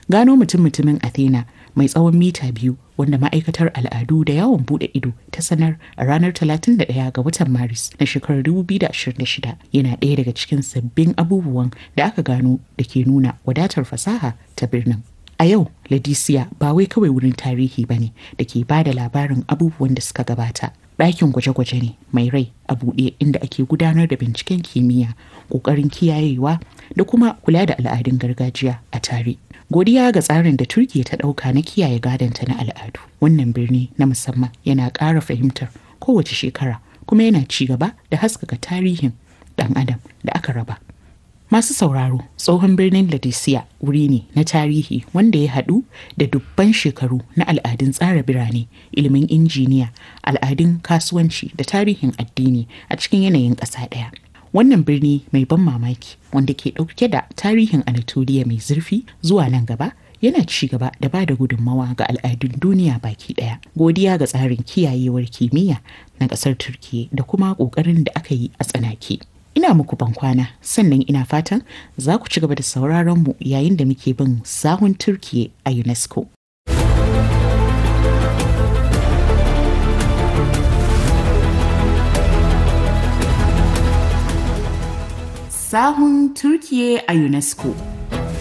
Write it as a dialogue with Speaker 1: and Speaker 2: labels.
Speaker 1: Gano mutum-mutumin Athena mai tsawon mita biyu wanda ma'aikatar al'adu da yawon bude ido ta sanar a ranar 31 ga watan Maris na shekarar 2026 yana ɗaya daga cikin sabbin abubuwan da aka gano da ke nuna wadatar fasaha ta birnin. A yau, Ladisiya ba wai kawai wurin tarihi ba ne da ke ba da labarin abubuwan da suka gabata. Ɗakin gwaje-gwaje ne mai rai a buɗe inda ake gudanar da binciken kimiyya, ƙoƙarin kiyayewa da kuma kula da al'adun gargajiya a tare. Godiya ga tsarin da Turkiyya ta ɗauka na kiyaye gadonta na al'adu. Wannan birni na musamman yana ƙara fahimtar kowace shekara kuma yana ci gaba da haskaka tarihin ɗan adam da aka raba. Masu sauraro tsohon birnin Ladisiya wuri ne na tarihi wanda ya haɗu da dubban shekaru na al'adun tsara birane, ilimin injiniya, al'adun kasuwanci da tarihin addini a cikin yanayin ƙasa ɗaya. Wannan birni mai ban mamaki wanda ke ɗauke da tarihin Anatoliya mai zurfi zuwa nan gaba yana ci gaba da ba da gudunmawa ga al'adun duniya baki ɗaya. Godiya ga tsarin kiyayewar kimiyya na ƙasar Turkiyya da kuma ƙoƙarin da aka yi a tsanake. ina muku bankwana sannan ina fatan za ku ci gaba da sauraron mu yayin da muke bin sahun turkiye a unesco sahun turkiye a unesco